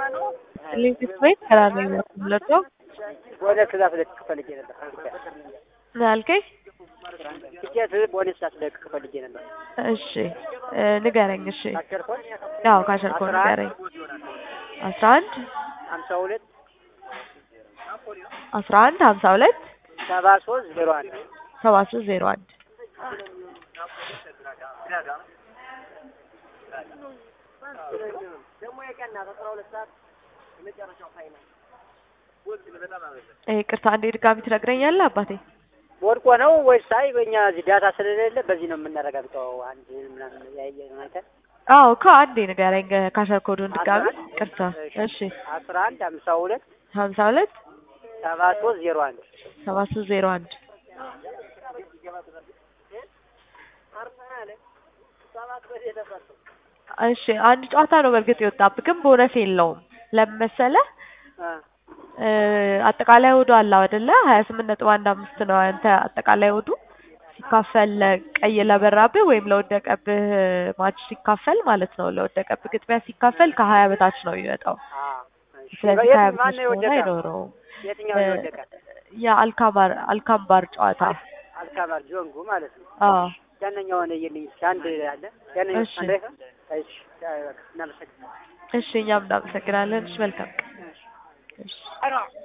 ሊንክስ ቤት ከራነኝ ነው ወደ ትእዛዝ ልክ ፈልጌ ነበር። ምን አልከኝ? ትኬት ቦነስ ላስለቅቅ ፈልጌ ነበር። እሺ እ ንገረኝ። እሺ አሸርኮን ያው ካሸርኮ አስራ አንድ ንገረኝ። አስራ አንድ ሀምሳ ሁለት አስራ አንድ ሀምሳ ሁለት ሰባ ሶስት ዜሮ አንድ ሰባ ሶስት ዜሮ አንድ ደግሞ የቀና አስራ ሁለት ሰዓት የመጨረሻው ፋይናል እ ይቅርታ አንዴ ድጋሚ ትነግረኛለህ አባቴ? ወድቆ ነው ወይስ አይ በእኛ እዚህ ዳታ ስለሌለ በዚህ ነው የምናረጋግጠው። አንድ ምናምን ያየነው አይተን አዎ እኮ አንዴ ንገረኝ ካሸር ኮዱን ድጋሚ። ይቅርታ እሺ አስራ አንድ ሀምሳ ሁለት ሀምሳ ሁለት ሰባ ሶስት ዜሮ አንድ ሰባ ሶስት ዜሮ አንድ እሺ አንድ ጨዋታ ነው በእርግጥ የወጣብህ ግን ቦነስ የለውም። ለምን መሰለህ? እ አጠቃላይ ወዱ አለው አይደለ? ሀያ ስምንት ነጥብ አንድ አምስት ነው አንተ አጠቃላይ ወዱ ሲካፈል ለቀይ ለበራብህ ወይም ለወደቀብህ ማች ሲካፈል ማለት ነው። ለወደቀብህ ግጥሚያ ሲካፈል ከሀያ በታች ነው የሚወጣው። ስለዚህ ከሀያ በታች ማነው ከሆነ የወደቀ? አይኖረውም። የትኛው ነው የወደቀ? የአልካማር አልካምባር ጨዋታ አልካማር ጆንጉ ማለት ነው። አዎ ያንኛውን እየልኝ አንድ አለ ያንኛው እሺ። አንድ አይሆን? እሺ እናመሰግናለን። እሺ እኛም እናመሰግናለን። እሺ መልካም ቀን። እሺ